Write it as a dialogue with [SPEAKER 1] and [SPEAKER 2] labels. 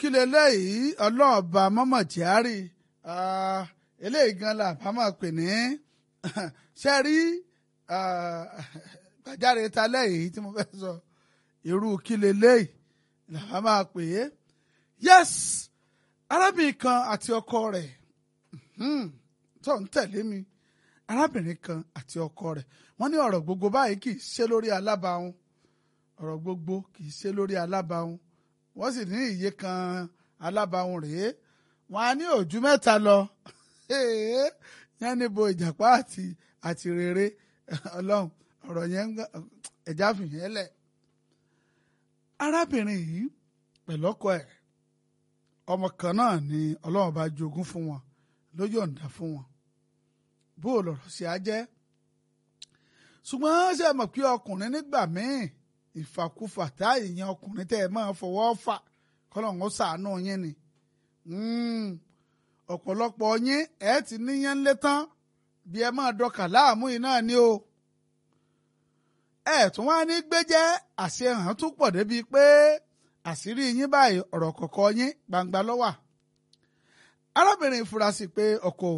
[SPEAKER 1] kí leléyìí ọlọ́ọ̀bà mọ́mọ́ kyari eléyìí gan la bá máa pè ní ṣe rí gbàjáre ta lẹ́yìn tí mo fẹ́ sọ irú kí leléyìí la bá máa pè é yes arábìnrin kan àti ọkọ rẹ̀ tó ń tẹ̀lé mi arábìnrin kan àti ọkọ rẹ̀ wọ́n ní ọ̀rọ̀ gbogbo báyìí kì í ṣe lórí alábàáhùn ọ̀rọ̀ gbogbo kì í ṣe lórí alábàáhùn wọ́n sì ní iye kan alábàáhùn rèé wọ́n á ní òjú mẹ́ta lọ yẹn níbo ìjàpá àti àti rere ọlọ́run ọ̀rọ̀ yẹn ẹ̀já fìyẹn lẹ̀ arábìnrin yìí pẹ̀lú ọkọ ẹ̀ ọmọ kan náà ni ọlọ́run bá jogún fún wọn ló yọ̀ǹda fún wọn bó o lọ̀rọ̀ sí á jẹ́ ṣùgbọ́n ṣe mọ̀ pé ọkùnrin nígbà míì ìfàkúfà tá ìyẹn ọkùnrin tẹ́ ẹ máa fọwọ́ fà kọ́lọ́hún ó ṣàánú yín ni ọ̀pọ̀lọpọ̀ yín ẹ ti níyẹn lé tán bí ẹ máa dọkà láàmú yìí náà ni o ẹ tún wá ní gbéjẹ́ àṣehàn tún pọ̀ débi pé àṣírí yín báyìí ọ̀rọ̀ kọ̀ọ̀kan yín gbangba ló wà arábìnrin ìfurasí pé ọkọ